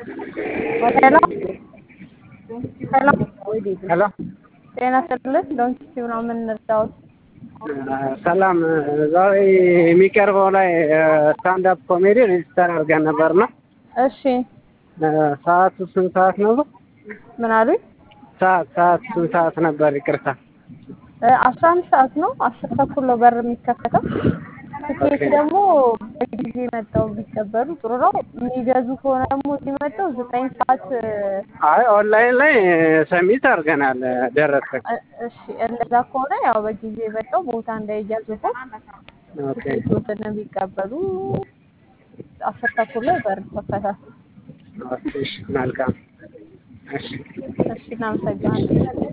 ሄሎ ሄሎ ሄሎ ጤና ይስጥልን ዶንኪቲቭ ነው የምንረዳዎት? ሰላም ዛሬ የሚቀርበው ላይ ስታንዳፕ ኮሜዲ ሬጅስተር አድርገን ነበርና እሺ ሰዓቱ ስንት ሰዓት ነው? ምን አሉኝ? ሰዓት ሰዓት ስንት ሰዓት ነበር? ይቅርታ አስራ አንድ ሰዓት ነው። አስር ተኩል ነው በር የሚከፈተው። ትኬት ደግሞ በጊዜ መጥተው ቢቀበሉ ጥሩ ነው። የሚገዙ ከሆነ ደግሞ ሲመጣው ዘጠኝ ሰዓት አይ ኦንላይን ላይ ሰሚት አድርገናል ደረሰን። እሺ እንደዛ ከሆነ ያው በጊዜ መጥተው ቦታ እንዳይያዙበት ኦኬ ትኬቶትን ቢቀበሉ አስር ተኩል ላይ በር ይከፈታል። ኦኬ እሺ መልካም እሺ እሺ እናመሰግናለን።